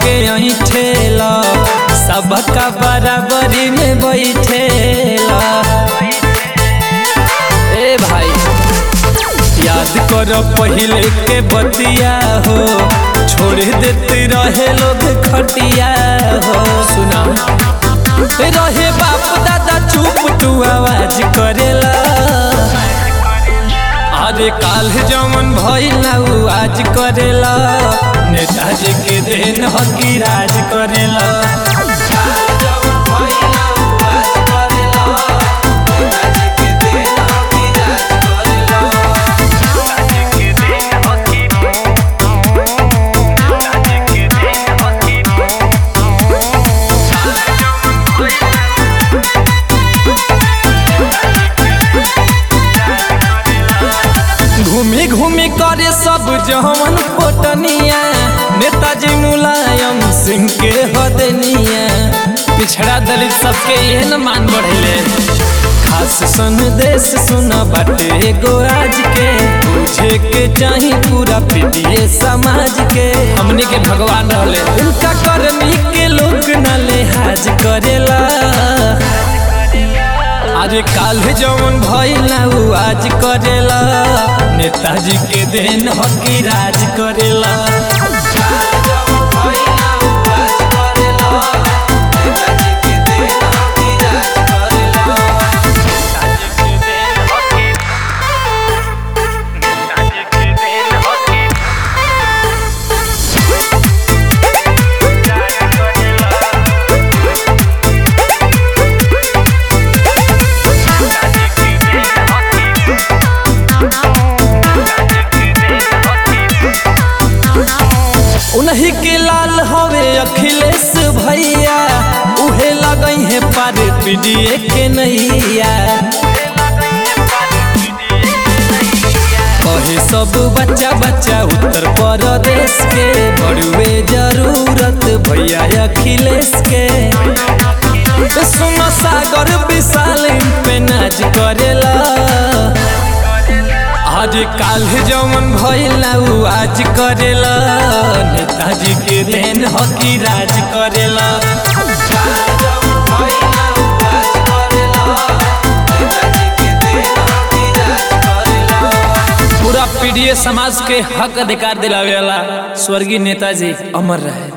के ऐठेला सबका बराबरी में बैठेला ए भाई याद कर पहिले के बतिया हो छोड़ देते रहे लोग खटिया हो सुना रहे बाप दादा चुप तू आवाज करेला अरे काल जमन भइल उ आज करेला नेताजी के देन हकी राज करेला घूमी घूमी करे सब जवन पोटनिया नेताजी मुलायम सिंह के हदनिया पिछड़ा दलित सबके ये न मान बढ़ले खास संदेश सुना बाटे एगो आज के तुझे के चाही पूरा पीटिए समाज के हमने के भगवान रहले उनका करनी के लोग न लिहाज करेला अरे काल जवन भइल उ आज करेला नेताजी के देन हकी राज करेला उन्हीं के लाल हवे अखिलेश भैया उहे लगई है पार पीडीए के नैया कहे सब बच्चा बच्चा उत्तर प्रदेश के बड़ुए जरूरत भैया अखिलेश के सुनो सागर विशाल इन पे नाच करेला आज काल जमन भइल उ आज करेला नेताजी के देन हकी राज करेला पूरा पीडीए समाज के हक अधिकार दिलावेला स्वर्गीय नेताजी अमर रहे